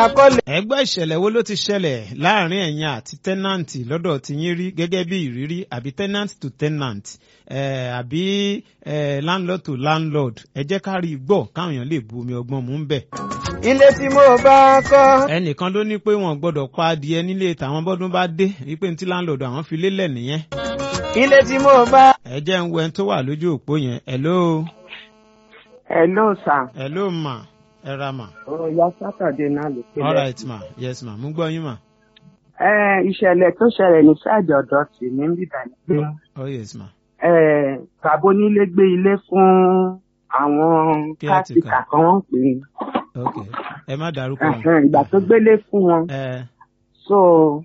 akọ́lé. ẹgbẹ́ ìṣẹ̀lẹ̀ wo ló ti ṣẹlẹ̀ láàrin ẹ̀yin àti tẹ́nàǹtì lọ́dọ̀ tí yín rí gẹ́gẹ́ bí ìrírí àbí tenant to tenant eh, àbí eh, landlord to landlord ẹ jẹ́ ká rí i gbọ́ káwọn èèyàn lè bu omi ọgbọ́n mú ń bẹ̀. ilé tí mo bá kọ́. ẹnìkan ló ní pé wọn gbọ́dọ̀ pa adìẹ nílé tàwọn bọ́dún bá dé wípé ní tí landlord àwọn fi lélẹ̀ nìyẹn. ilé tí mo bá. ẹ jẹ́ ń wo ẹni tó wà lójú òpó yẹn hello Hello, sir. hello ma ẹ ra ma. Ọ̀ya Sátọ̀dé náà ló pé all right ma yes ma mú gbọ́ yín ma. Ẹ ìṣẹ̀lẹ̀ tó ṣẹlẹ̀ ní sáàjì ọ̀dọ̀ tì ní bíbá ni pé oh yes ma. ẹ, bàbá onílé gbé ilé fún àwọn Caretaker. kátìkà kan wọ́n pè ok ẹ má é. dárúkọ wọn. Ẹ̀hẹ̀n, Ìgbà tó gbélé fún wọn, ẹ so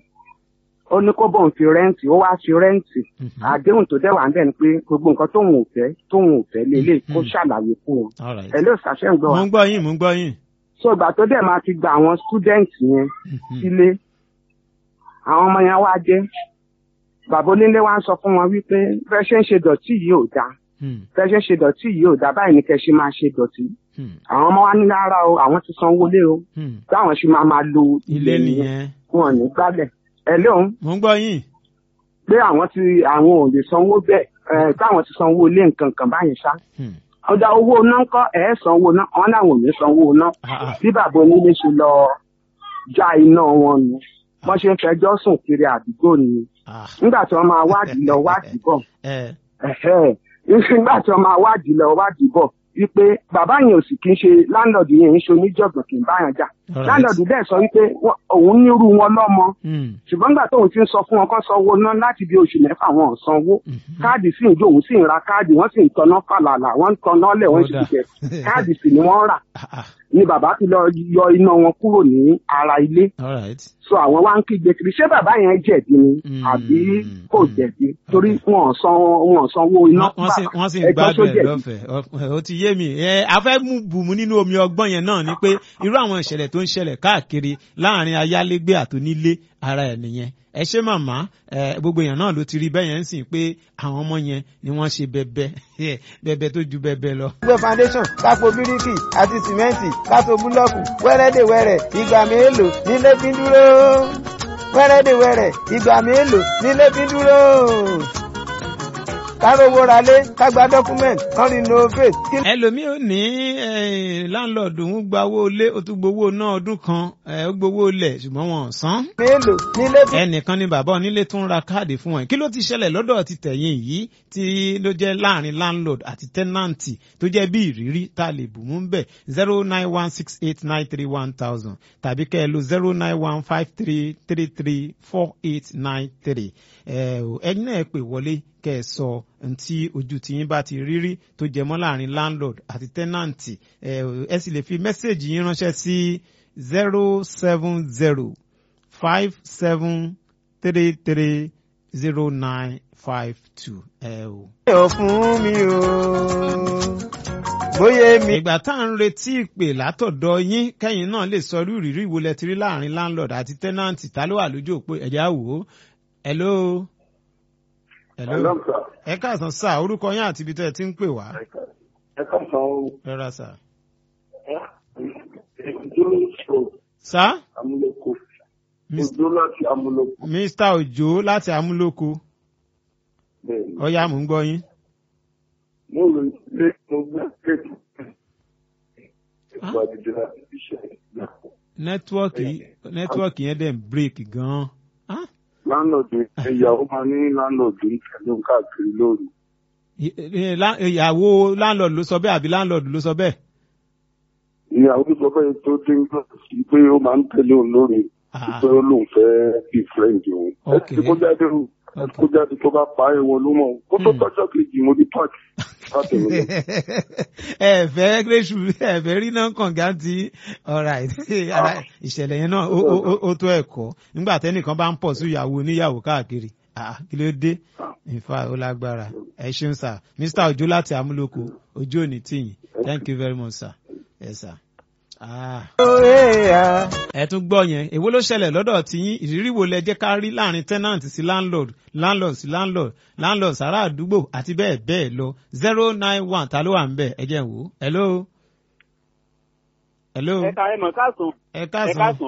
ó ní kó bóun fi rẹ́ǹtì, ó wá fi rẹ́ǹtì. mhm. Àdéhùn tó dẹ̀ wà ń bẹ̀ ni pé gbogbo nǹkan tóun ò fẹ́ tóun ò fẹ́ lélẹ̀ kó Mhm. ṣàlàyé fún wọn. all right. Ẹ ló ṣàṣẹ́ ń gbọ́ mo wa. ń gbọ́ yín mo ń gbọ́ yín. So ìgbà tó dẹ̀ máa ti gba àwọn student yẹn Mhm. sílé àwọn ọmọ yẹn wá dé bàbá onílé wa ń sọ fún wọn wípé bẹ́ẹ̀ ṣe ń ṣe dọ̀tí yìí ò dáa Hmm, bẹ́ẹ̀ ṣe ń ṣe dọ̀tí yìí ò dáa báyìí ni kẹ́ ṣe máa ṣe dọ̀tí hmm, àwọn ọmọ wa ní rárá o àwọn ti sanwó lé o hmm. táwọn ṣe máa máa lo ilé nìyẹn. wọn ò ní gbálẹ̀ ẹ lóhun mo ń gbọ́ yín. pé àwọn ti àwọn ò lè sanwó bẹ́ẹ̀ ẹ táwọn ti sanwó lé nǹkan kan báyìí ṣá Hmm. ọjà owó iná ń kọ́ ẹ̀ sanwó iná wọn làwọn ò ní sanwó iná Ah, ah. bí bàbá onílé ṣe lọ já iná wọn nù wọ́n ṣe ń fẹjọ́ sùn kiri àdúgbò ni Ah. nígbà tí wọ́n máa wádìí lọ wádìí bọ̀ ẹ ẹ̀hẹ́. nígbà tí wọ́n máa wádìí lọ wádìí bọ̀ wípé bàbá yẹn ò sì kí ń ṣe láńlọ́ọ̀dù yẹn ń ṣe oníjọ̀gbọ̀n kì í báyàn jà Alright. láńlọ́ọ̀dù dẹ̀ sọ wípé wọ́n- òun nírú wọn lọ́mọ Hmm, ṣùgbọ́n nígbà tóun ti ń sọ fún wọn kán sanwó ná láti bí oṣù mẹ́fà wọn ò sanwó mhm. káàdì sì ń jó òun sì ń ra káàdì wọ́n sì ń tanná fàlàlà wọ́n ń tanná lẹ̀ wọ́n sì Ó ń jẹ dáa. káàdì sì ni wọ́n rà Ah, ah. ni bàbá ti lọ yọ iná wọn kúrò ní ara ilé all right. so àwọn wá ń kígbe kiri ṣé bàbá yẹn jẹ̀bi ni Mm, àbí kò mm. jẹ̀bi torí wọn ò san wọn ò sanwó iná Wọ́n- wọ́n sì wọ́n sì ń ẹjọ́ tó gbádùn ẹ̀ jẹ̀bi. lọ́fẹ̀ẹ́ Ọ- ó ti yé mi ẹ afẹ́ mú bùnmu nínú omi ọgbọ́n yẹn náà ni pé irú àwọn ìṣẹ̀lẹ̀ tó ń ṣẹlẹ̀ káàkiri láàrin ayálégbé àtònílé ara ẹ̀ nìyẹn ẹ ṣé màmá ẹ gbogbo èèyàn náà ló ti rí bẹ́ẹ̀ yẹn ń sìn pé àwọn ọmọ yẹn ni wọ́n ṣe bẹbẹ bẹbẹ tó ju bẹbẹ lọ. gbé foundation kápò bíríkì àti sìmẹ́ǹtì kátó búlọ́ọ̀kù wẹ́rẹ́dẹ̀wẹ́rẹ́ ìgbà mélòó nílé fi ń dúró wẹ́rẹ́dẹ̀wẹ́rẹ́ ìgbà mélòó nílé fi ń dúró. kárówó ralé kágbá dọ́kúmẹ̀ntì kan renovate kí ẹlòmíì ò ní láńlọ́ọ̀dù ń gba owó ilé ó tún gbowó náà ọdún kan ẹ, ó gbowó ilẹ̀ ṣùgbọ́n wọn ò san. mélòó nílé fi ẹnìkan ni bàbá onílé tún ra káàdì fún wọn kí ló ti ṣẹlẹ̀ lọ́dọ̀ ti tẹ̀yìn yìí tí ló jẹ́ láàrin landlord àti tenanti tó jẹ́ bí ìrírí tá a lè bù mú bẹ̀ zero nine one six eight nine three one thousand tàbí kẹ́ ẹ lo zero nine one five three three three four eight nine three ẹ̀yin náà ẹ pè wọlé kẹ́ ẹ sọ ohun tí ojú tiyín bá ti rírí tó jẹ mọ́ láàrin landlord àti tenanti ẹ ẹ sì lè fi mẹ́sẹ̀gì yín ránṣẹ́ sí zero seven zero five seven three three zero nine five two. ẹ o. ò fún mi o bóyá mi. ìgbà tá à ń retí ìpè látọ̀dọ̀ yín kẹ́yìn náà lè sọ irú ìrírí wo lẹ ti rí láàrin landlord àti tenant ta ló wà lójú òpó ẹ̀já wò ó. hello. hello. ẹ káàsán sá orúkọ yín àti ibi tó ẹ ti ń pè wá. ẹ káàsán o ẹ ra sá. ìdúró sá. amúlòkó Mis- ìdúró láti amúlòkó mr ojo láti amúlòkó bẹ́ẹ̀ ni ọyá mò ń gbọ́ yín. mo rò pé mo gbé kéèkì ìpò àdìdì láti fi ṣe ìgbà nẹ́tíwọ́ọ̀kì nẹ́tíwọ́ọ̀kì yẹn dẹ̀ ń break gan-an. Ah? láńlọ́ọ̀dù ìyàwó máa ní láńlọ́ọ̀dù ń tẹ̀lé òun káàkiri lóru I- i- lá- ìyàwó landlord ló sọ bẹ́ẹ̀ àbí landlord ló sọ bẹ́ẹ̀. ìyàwó sọ pé tó dé ń gbà sí pé ó máa ń tẹ̀lé òun lóru Ah. pé ó lóun fẹ́ bí friend òun ẹ Okay. ti kó jáde o ẹ ti kó jáde tó bá pa ẹ̀wọ̀n ló mọ̀ kó tó Hmm. tọ́jọ́ kejì mo di park láti mi lọ. ẹ fẹ́ gírèsù ẹ fẹ́ rí náà kànga tí alright Ara- ìṣẹ̀lẹ̀ yẹn náà ó- ó ó- ó tó ẹ̀kọ́ nígbà tẹ́nìkan bá ń pọ̀ sí ìyàwó oníyàwó káàkiri Ah, kí ló dé ìfà ó lágbára ẹ ṣeun sir mr ojo láti amúlòkó ojú òní tìyìn thank you very much sir yes sir. Ah ẹ tún gbọ́ yẹn èwo ló ṣẹlẹ̀ lọ́dọ̀ tí yín ìrírí wo lẹ jẹ́ ká rí láàrin tenant sí landlord landlord sí landlord landlord sára àdúgbò àti bẹ́ẹ̀ bẹ́ẹ̀ lọ zero nine one ta ló wà ń bẹ̀ ẹ jẹ́ n wò ó hello hello ẹ̀ka ẹ̀mọ̀ káàsán ẹ ẹ káàsán káàsán